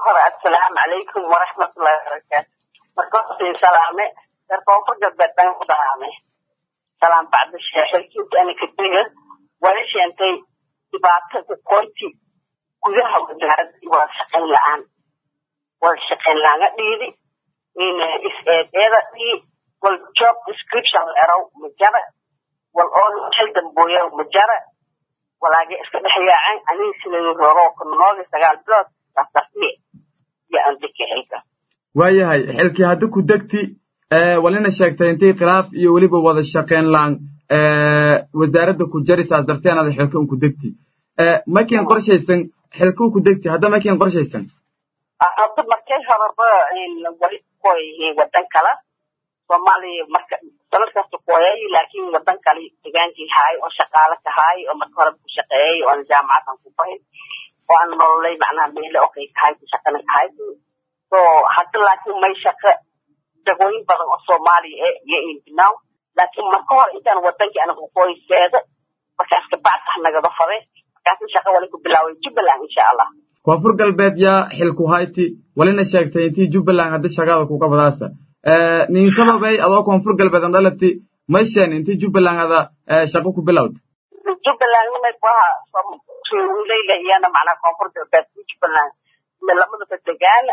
hore assalaamu calaykum waraxmatullahi wabarakaatu marka horta salaame reer koonfur galbeed baan ku salaame salaam bacda xilkiisa ana kadega wala sheentay dhibaatada qoyti gudaha wasaaradda wada shaqayn la-aan wada shaqayn la-aan dhiidi is-eedeeda dhii wal job description erow majara wal oo xil dambooya majara walaaga iska dhex yaaceen aniga sidai rooro kunoogi sagaal bilood saasartiye iyo andika xilka waayahay xilkii hadda ku degti walina sheegtay intii khilaaf iyo weliba wada shaqayn laan wasaaradda ku jari saas darteen ada xilka un ku degti makiin qorshaysan xilkuu ku degti hadda makiin qorshaysan hadda markay horeba wali koy wadan kala soomaaliya marka sanad kasta koyay laakiin wadan kale degaankii haay oo shaqaale ka haay oo marka hore ku shaqeeyay oo aan jaamacadan ku bahin oo aan nololay macnaha meele okay kahay ku shaqana kahay so hadda laakiin may shaqo jagooyin badan oo soomaaliya e iyo inbinaw laakiin marka hore intaan wadankii anaga qoyseeda markaas kabacd ah nagada fade markaasna shaqo wali ku bilaaway jubbaland insha allah koonfur galbeed yaa xilku hayti walina sheegtay intii jubbaland hadda shaqada kuga badaasa nin sababay adoo koonfur galbeed an dhalati mayshen intii jubbaland ada shaqo ku bilowd jubbaland nimay kuaha wilayla iyana macnaha koonfur galbeed jubbaland lamadaba degaan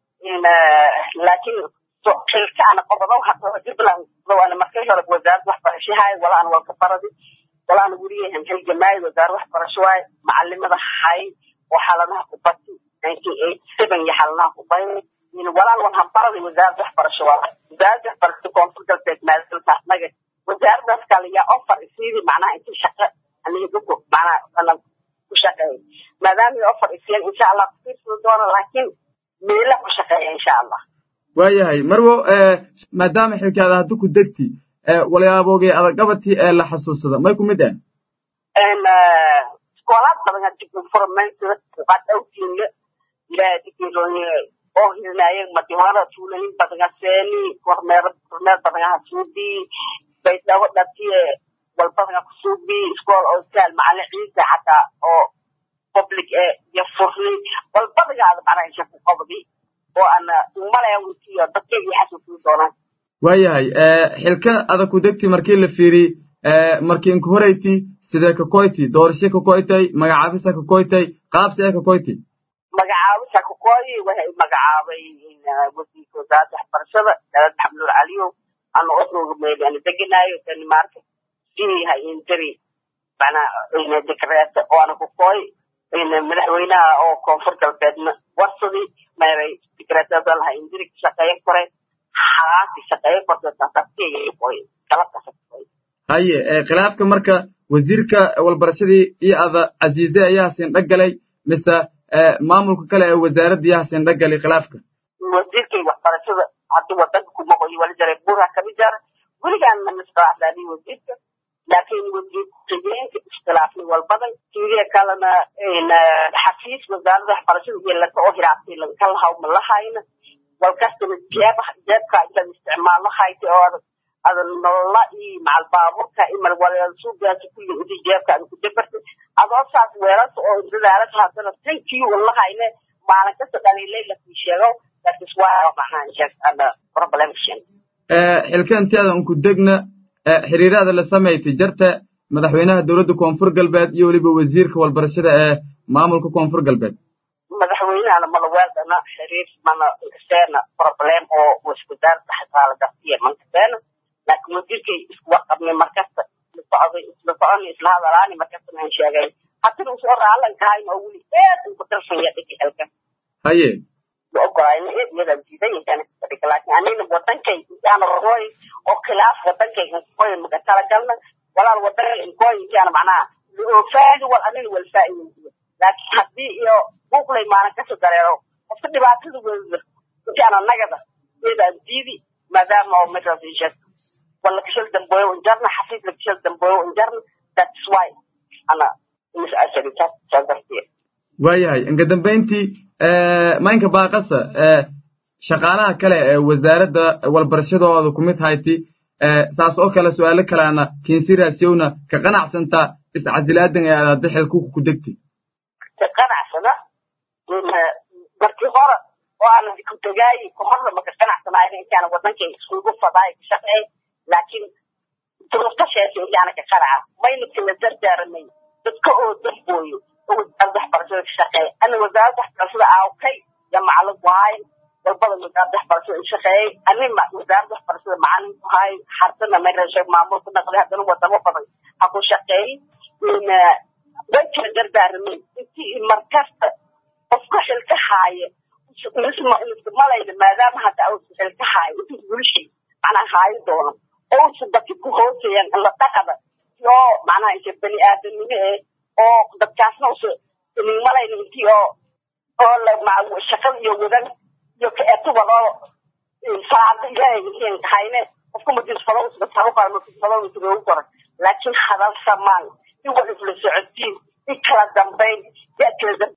laakiin xilka ana qodobo hadda jubbaland ana markay hore wasaaradda waxbarasho haay wala aan walka baradi wala aan weliyahan xil jamaayad wasaaradda waxbarasho waay macalimada hay oo xaladaha ku bati nineteen eighty seven iyo xaladaha ku bay walaan walhan baradi wasaaradda waxbarasho waa wasaaradda waxbarasho koonfur galbeed maadalkaasnaga wasaaraddaas kale yaa offer isiidi macnaha intii shaqo aniga dadku macnaha ana ku shaqeeya maadaama offer isiyan insha allah kufiirsada doona laakiin meela ku shaqeeya insha allah waayahay marwo maadaama xilkaada hadda ku degti walyaabooge adagabatii ee la xasuusada may ku mid ah iskoolaad badan hadii informantida uqaad awtiinle ilaadigeelooye oo hilnaayeen madiwara tuulayin badanga seeni kormeer kormeer badanga hasuubi baydhabo dhatiye walbadanga kusuubi iskool oo saal macalin ciisa xataa oo public e iyo furni walbadanga ada macnaha isha ku qabdi oo ana umalaya witiyo dadkayga xasuusin doonaan waayahay xilka ada ku degti markii la fiiri markii inka horeyti sidee ka koyti doorashe ka koytay magacaabisa ka koytay qaabsi ee ka koyti magacaabisa ka koyi waxay magacaabay wasiirka wasaaradda waxbarashada dalad xamduul caliyow ana osooga meeli ana degenaayo danimarka siyahay indiri macnaa dekreete oo ana ku koy madaxweynaha oo koonfur galbeedna warsadii meeray dekreetada laha indiri ka shaqeeya kore xaasi shaqeeya korte saasartiya koy galabkaasa ka koy haye khilaafka marka wasiirka walbarashadii iyo ada casiize ayaa sindhagalay mise maamulka kale ee wasaaradda yaa sindhagalay khilaafka wasiirkay waxbarashada haddii wadanka kuma qoyi wali jaray buura kami jara weligaan manisqalaafdaani wasiirka laakiin wasiir ku-xigeenka iskhilaafni walbadan sidee kalena xafiis wasaaradda waxbarashada iyo laka oo hiraabtay lanka lahaw ma lahayna walkastana jeeb jeebka intaad isticmaalo hayta oo adag ada nolola iyo macal baaburka iyo marwalsuugaasi kulli inti jeebka ada ku dabartay adoo saas weelasa oo dadaalasa haddana tankii walahayne maalin kasta dhaliilay lakii sheego that is why macnaha sheeg ada problemation xilka inteeda unku degna xiriirada la samaysay jarta madaxweynaha dowladda koonfur galbeed iyo weliba wasiirka walbarashada ee maamulka koonfur galbeed madaxweynahana malaweeldana xiriir mana kaseena problem oo waswadaarada xasaala dartiya mankaseena laakiin wasiirkay isku warqabnay markasta isla socday isla socon isla hadalaani markasta aan sheegay haddana usoo raalan kahayn oo weli aad ugu darsan ya dhigi xilka haye ogolaayna iyada diidan yahay kadhiga laakiin anina wadankay intaana qoy oo khilaaf wadankay qoy maka talagalna walaal wadankay qoy intaana macnaha faadi wal anina wal faa'iido laakiin haddii iyo buuqlay maalin kasoo dareero qofka dhibaatada weeda intaana nagada iyadaan diidi maadaama oo meeshaas ii sheegto wala kashal dambeeyo unjarna xafiis la kashal dambeeyo unjarna that's why ana misasari taas saas dartiya waayahay inka dambayntii maynka baaqasa shaqaalaha kale ee wasaaradda walbarashadooda ku mid hayti saas oo kale su'aalo kaleana kinsiraasiyowna ka qanacsanta iscasilaadan ee aad hadda xilku ku degti ka qanacsana markii hore oo aan ku tagaay kahorna maka qanacsanayn intaan wadanka isugu fadaay ka shaqeey laakiin duruufta sheesay intaana ka qaraca mayna kala dardaaramay dadka oo dambooyo oo wasaaradda waxbarashada ka shaqeeya ana wasaaradda waxbarashada aawkay ya macalin ku haay walbada wasaaradda waxbarashada in shaqeeyay ani wasaaradda waxbarashada macalin ku haay xardana meesha maamulka naqday haddana wadamo badan ha ku shaqeey way kala dardaaramay intii markasta qofka xilka haaya malayna maadaama hadda uusa xilka haayo intuu bulshay macnaa haayo doono ousa dadka ku hooseeyaan la dhaqada oo macnaha inta bani aadamnimo eh oo dadkaasna usa malayna intii oo oo shaqada iyo wadan iyo kaetuba oo saacada ilaahay intiin hayne qofka madisfado usbataabo qara madisfado usugogu koran laakiin hadal samaan in wax isla socodsiin in kala dambayn ya kala